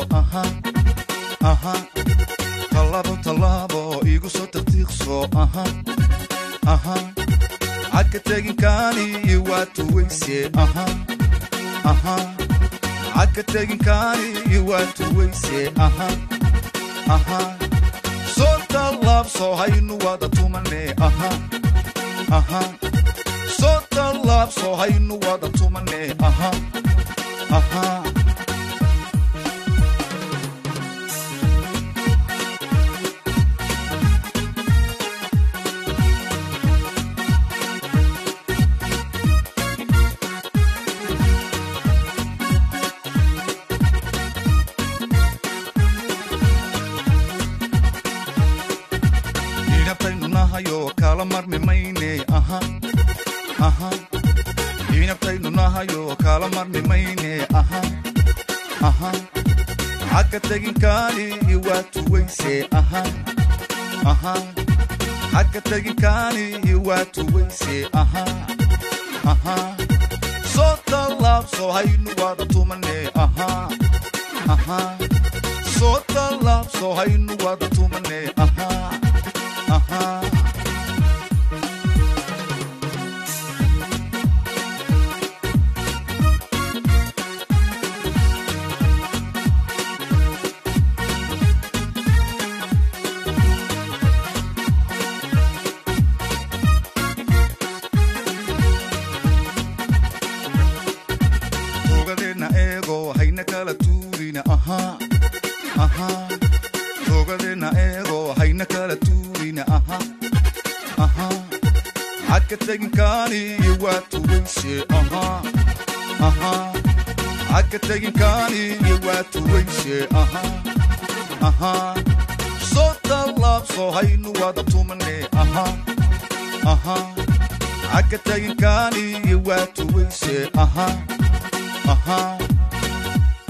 aha aha tallaabo tallaabo igu soo tartiiqso aha aha cagka teginkaani waa tuwayse aha aha cagka teginkaani waa tuwayse aha aha soo tallaabso haynu wada tumane aha aha soo tallaabso haynu wada tumane aha aha inabtaynu nahayo kala marmi mayne aha aha inabtaynu nahayo kala marmi mayne aha aha xagga teginkaani waa tuwayse aha aha xagga teginkaani waa tuwayse aha aha soo tallaabso haynu wada tumane aha aha soo tallaabso haynu wada tumane aha aha togadeenna eego hayna kala tuurina aha aha togadeenna eego hayna kala tuurina aha aha xagga teginkaani waa tuwayse aha aha xagga teginkaani waa tuwayse aha aha soo tallaabso haynu wada tumane aha aha xagga teginkaani waa tuwayse aha aha